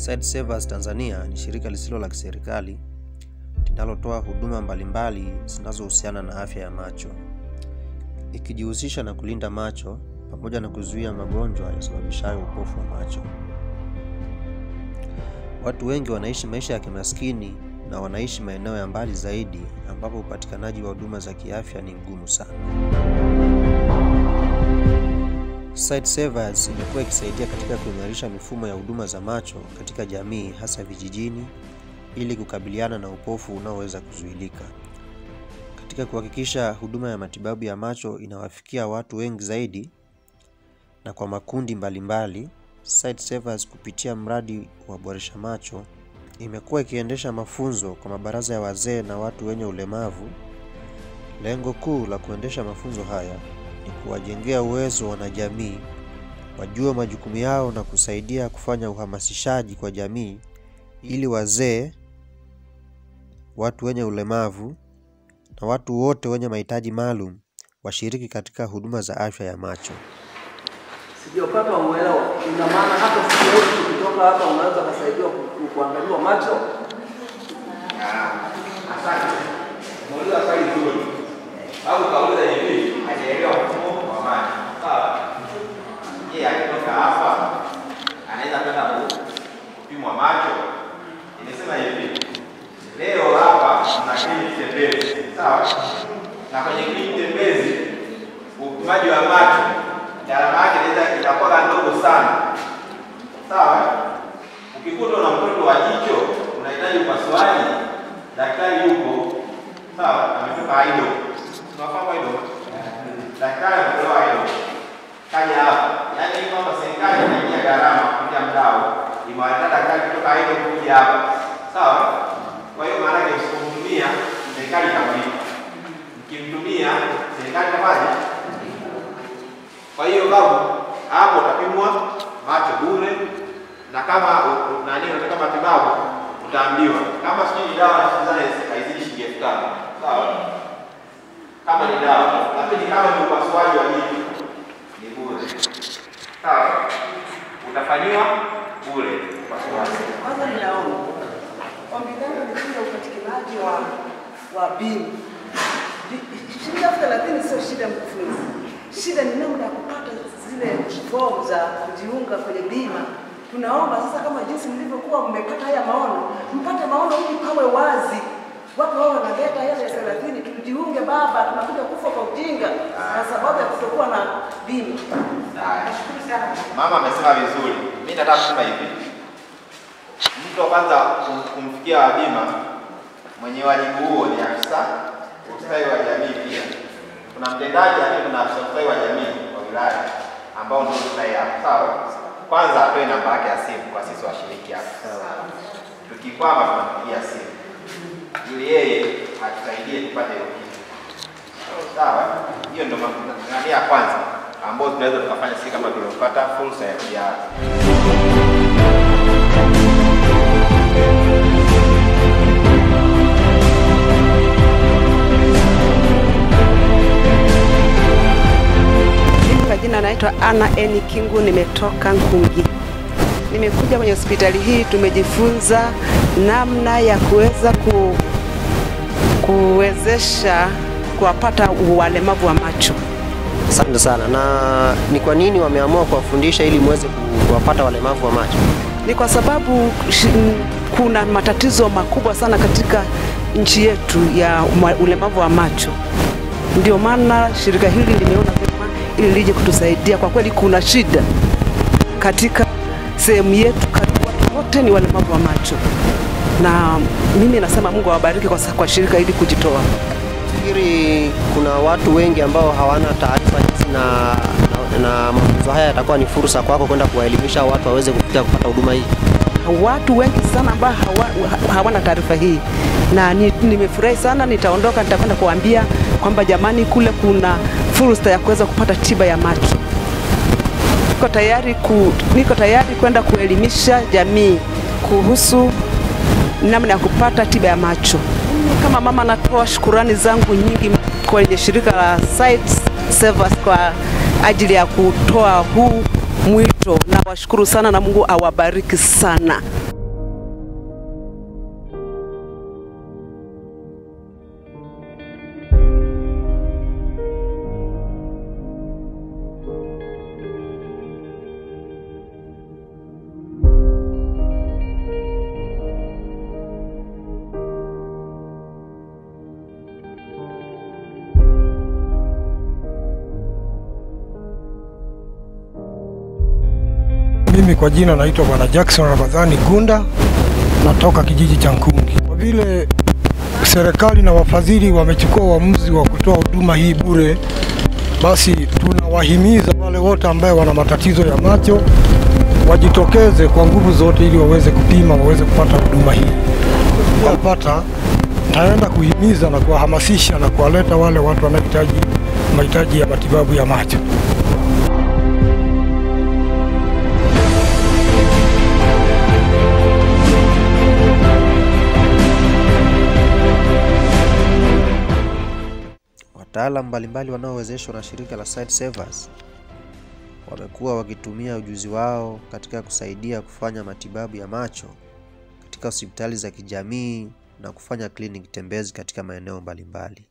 Sight Savers Tanzania ni shirika lisilo la kiserikali linalotoa huduma mbalimbali zinazohusiana na afya ya macho, ikijihusisha na kulinda macho pamoja na kuzuia magonjwa yasababishayo upofu wa macho. Watu wengi wanaishi maisha ya kimaskini na wanaishi maeneo ya mbali zaidi ambapo upatikanaji wa huduma za kiafya ni mgumu sana. Sight Savers imekuwa ikisaidia katika kuimarisha mifumo ya huduma za macho katika jamii hasa vijijini ili kukabiliana na upofu unaoweza kuzuilika. Katika kuhakikisha huduma ya matibabu ya macho inawafikia watu wengi zaidi na kwa makundi mbalimbali, Sight Savers kupitia mradi wa Boresha Macho imekuwa ikiendesha mafunzo kwa mabaraza ya wazee na watu wenye ulemavu. Lengo kuu la kuendesha mafunzo haya ni kuwajengea uwezo wanajamii wajue majukumu yao na kusaidia kufanya uhamasishaji kwa jamii ili wazee, watu wenye ulemavu na watu wote wenye mahitaji maalum washiriki katika huduma za afya ya macho. Sijapata uelewa. Ina maana hata sisi wote tukitoka hapa unaweza kusaidiwa ku- ku- kuangaliwa macho? Asante. Muuliza swali zuri. Au kauliza hivi, hajaelewa mfumo wa maji. Sawa? Je, akitoka hapa anaweza kwenda ku- kupimwa macho? Nimesema hivi. Leo hapa tuna kliniki tembezi. Sawa? Na kwenye kliniki tembezi upimaji wa macho gharama yake inaweza itakuwa ndogo sana. Sawa? Ukikuta una mtoto wa jicho unahitaji upasuaji, daktari yupo sawa, ametoka Aido, tunafahamu Aido, daktari ametoka Aido, kaja hapa, yaani hii kwamba serikali inaingia gharama kupitia mdau, imewaleta daktari kutoka Aido kuja hapa, sawa. Kwa hiyo maana yake msipomtumia serikali itamlipa, mkimtumia serikali itafanya. Kwa hiyo babu, hapo utapimwa macho bure na kama u- u- nani unataka matibabu utaambiwa kama sijui ni dawa nazana haizidi shilingi elfu tano sawa kama ni dawa lakini kama ni upasuaji wa jicho ni bure sawa utafanyiwa bure upasuaji Kwanza ninaomba ombi langu ni juu ya upatikanaji wa wa bima. Bi- Shilingi elfu thelathini sio shida mkufunzi, shida ni namna ya kupata zile fomu za kujiunga kwenye bima. Tunaomba sasa, kama jinsi mlivyokuwa mmepata haya maono, mpate maono ili pawe wazi, watu wao wanaleta hela ya thelathini, tujiunge baba, tunakuja kufa kwa ujinga kwa sababu ya kutokuwa na bima. Haya. Nashukuru sana. mama amesema vizuri mi nataka kusema hivi mtu wa kwanza kum- kumfikia wa bima mwenye wajibu huo ni afisa ustawi wa jamii pia kuna mtendaji lakini kuna afisa ustawi wa jamii wa wilaya ambao ndio tunaye hapa sawa kwanza atoe namba yake ya simu kwa sisi washiriki hapa tukikwama tunampigia simu ili yeye atusaidie tupate hiyo kitu sawa hiyo ndio ngania ya kwanza ambayo tunaweza tukafanya sisi kama tuliopata fursa ya kuja Mimi kwa jina naitwa Ana Eni Kingu, nimetoka Nkungi. Nimekuja kwenye hospitali hii, tumejifunza namna ya kuweza ku, kuwezesha kuwapata walemavu wa macho. Asante sana. Na ni kwa nini wameamua kuwafundisha ili muweze kuwapata walemavu wa macho? Ni kwa sababu shi- kuna matatizo makubwa sana katika nchi yetu ya uma- ulemavu wa macho. Ndio maana shirika hili limeona vyema ili lije kutusaidia. Kwa kweli kuna shida katika sehemu yetu, karibu watu wote ni walemavu wa macho, na mimi nasema Mungu awabariki kwa, sa- kwa shirika hili kujitoa. Nafikiri kuna watu wengi ambao hawana taarifa hizi na, na, na mafunzo haya yatakuwa ni fursa kwako kwenda kuwaelimisha watu waweze kufikia kupata huduma hii. watu wengi sana ambao hawa, ha- hawana taarifa hii, na ni- nimefurahi sana. Nitaondoka, nitakwenda kuambia kwamba jamani, kule kuna fursa ya kuweza kupata tiba ya macho. Niko tayari ku, niko tayari kwenda kuelimisha jamii kuhusu namna ya kupata tiba ya macho. Mimi kama mama natoa shukurani zangu nyingi kwenye shirika la Sight Savers kwa ajili ya kutoa huu mwito. Nawashukuru sana na Mungu awabariki sana. Mimi kwa jina naitwa Bwana Jackson Ramadhani Gunda, natoka kijiji cha Nkungi. Kwa vile serikali na wafadhili wamechukua uamuzi wa kutoa huduma hii bure, basi tunawahimiza wale wote ambaye wana matatizo ya macho wajitokeze kwa nguvu zote ili waweze kupima, waweze kupata huduma hii. Wapata taenda kuhimiza na kuwahamasisha na kuwaleta wale watu wanaohitaji mahitaji ya matibabu ya macho. Wataalamu mbalimbali wanaowezeshwa na shirika la Sight Savers wamekuwa wakitumia ujuzi wao katika kusaidia kufanya matibabu ya macho katika hospitali za kijamii na kufanya kliniki tembezi katika maeneo mbalimbali.